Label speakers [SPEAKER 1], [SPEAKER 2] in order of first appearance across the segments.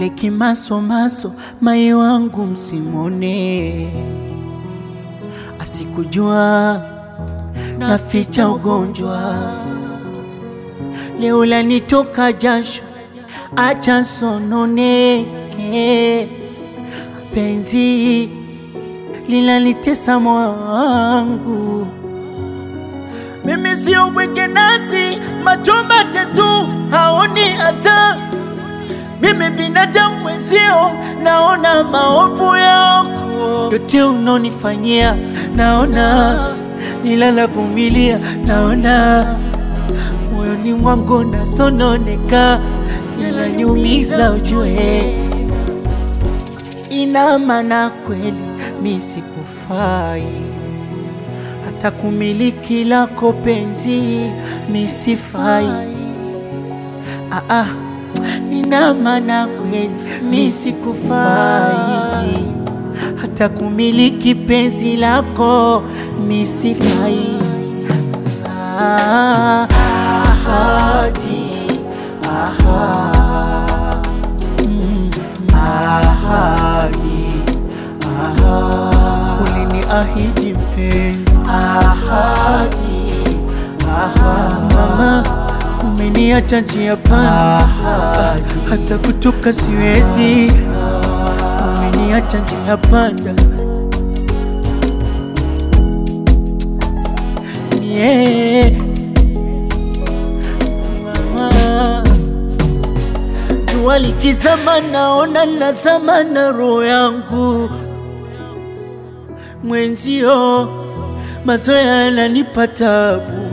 [SPEAKER 1] yule kimasomaso mai wangu msimone, asikujua naficha ugonjwa, leo lanitoka jasho, acha sononeke, penzi linalitesa moyo wangu mimi sio bweke nasi macho matatu haoni hata mimi binadamu mwenzio naona maovu yako yote unonifanyia naona nilalavumilia naona moyoni mwangu nasononeka inaniumiza ujue ina maana kweli mi sikufai hata kumiliki lako penzi misifai. Ah, ah, ina maana kweli mi sikufai, hata kumiliki penzi lako misifai. Ah, ahadi, aha, mm, ahadi, aha, uliniahidi mpenzi ahadi, ahadi. Mama, umeniacha njia panda, hata kutoka siwezi. Umeniacha njia panda, yeah. Mama, jua likizama, naona lazama na roho yangu mwenzio mazoea yananipa tabu.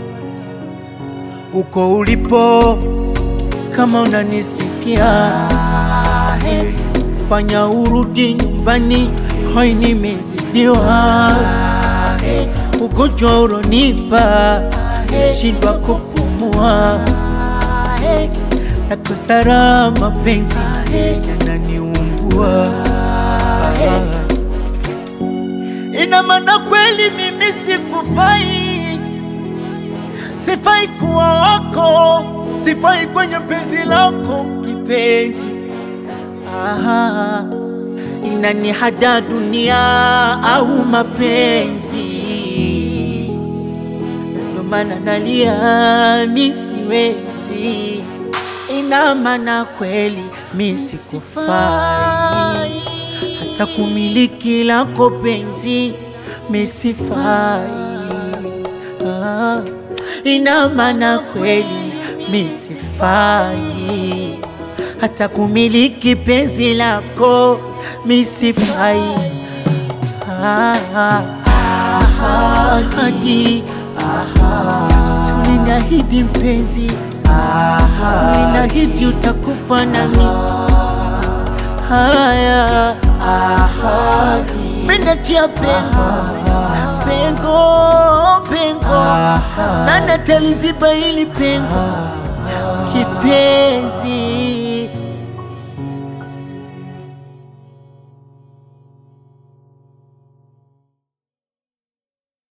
[SPEAKER 1] Uko ulipo, kama unanisikia, fanya urudi nyumbani, hoi nimezidiwa. Ugonjwa uronipa, shindwa kupumua, nakosa raha, mapenzi yananiumbua. Ina maana kweli mimi sikufai, sifai kuwa wako, sifai kwenye penzi lako kipenzi. Aha, inanihada dunia au mapenzi, ndio maana nalia, mi siwezi. Ina maana kweli mi sikufai hata kumiliki lako penzi misifai. Ah, ina maana kweli misifai, hata kumiliki penzi lako misifai. Ah, ah, ahadi, uliniahidi mpenzi, uliniahidi utakufa nami. Haya ahadi, menatia pengo pengo pengo, nani ataliziba hili pengo kipenzi?